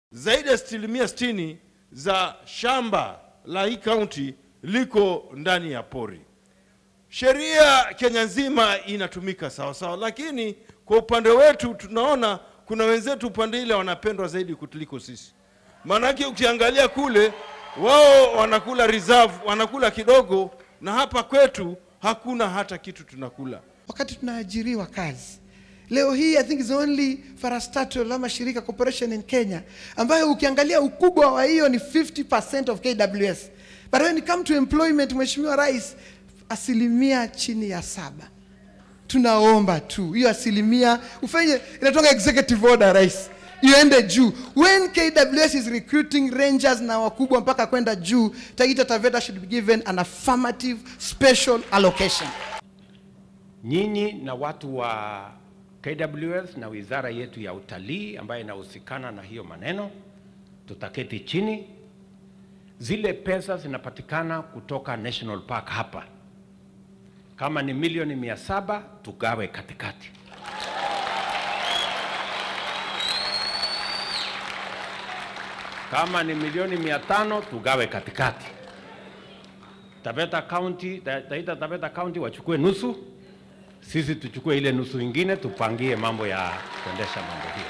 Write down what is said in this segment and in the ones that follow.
zaidi ya asilimia sitini za shamba la hii kaunti liko ndani ya pori. Sheria Kenya nzima inatumika sawa sawa, lakini kwa upande wetu tunaona kuna wenzetu upande ile wanapendwa zaidi kutuliko sisi. Maanake ukiangalia kule, wao wanakula reserve, wanakula kidogo, na hapa kwetu hakuna hata kitu tunakula. wakati tunaajiriwa kazi. Leo hii I think is the only parastatal ama shirika corporation in Kenya ambayo ukiangalia ukubwa wa hiyo ni 50% of KWS. But when it come to employment, Mheshimiwa Rais, asilimia chini ya saba. Tunaomba tu hiyo asilimia ufanye, inatoka executive order rais, iende juu. When KWS is recruiting rangers na wakubwa mpaka kwenda juu, Taita Taveta should be given an affirmative special allocation. Nyinyi na watu wa KWS na wizara yetu ya utalii ambayo inahusikana na hiyo maneno, tutaketi chini. Zile pesa zinapatikana kutoka National Park hapa, kama ni milioni mia saba tugawe katikati. Kama ni milioni mia tano tugawe katikati. Taveta County, Ta- Taita Taveta County wachukue nusu, sisi tuchukue ile nusu ingine, tupangie mambo ya kuendesha mambo hiyo,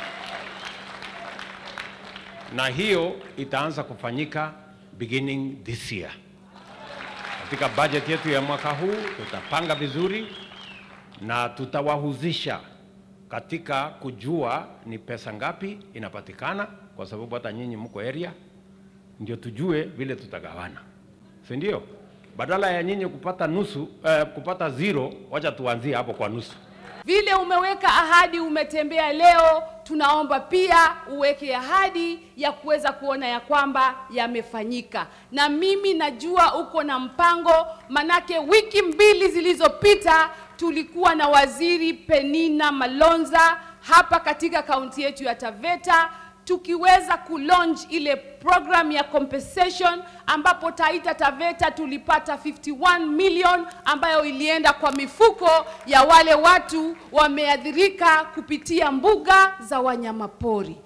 na hiyo itaanza kufanyika beginning this year. Katika budget yetu ya mwaka huu tutapanga vizuri na tutawahusisha katika kujua ni pesa ngapi inapatikana, kwa sababu hata nyinyi mko area, ndio tujue vile tutagawana, si ndio? Badala ya nyinyi kupata nusu eh, kupata zero, wacha tuanzie hapo kwa nusu. Vile umeweka ahadi, umetembea leo, tunaomba pia uweke ahadi ya kuweza kuona ya kwamba yamefanyika. Na mimi najua uko na mpango, manake wiki mbili zilizopita tulikuwa na waziri Penina Malonza hapa katika kaunti yetu ya Taveta tukiweza kulaunch ile program ya compensation ambapo Taita Taveta tulipata 51 million ambayo ilienda kwa mifuko ya wale watu wameathirika kupitia mbuga za wanyamapori.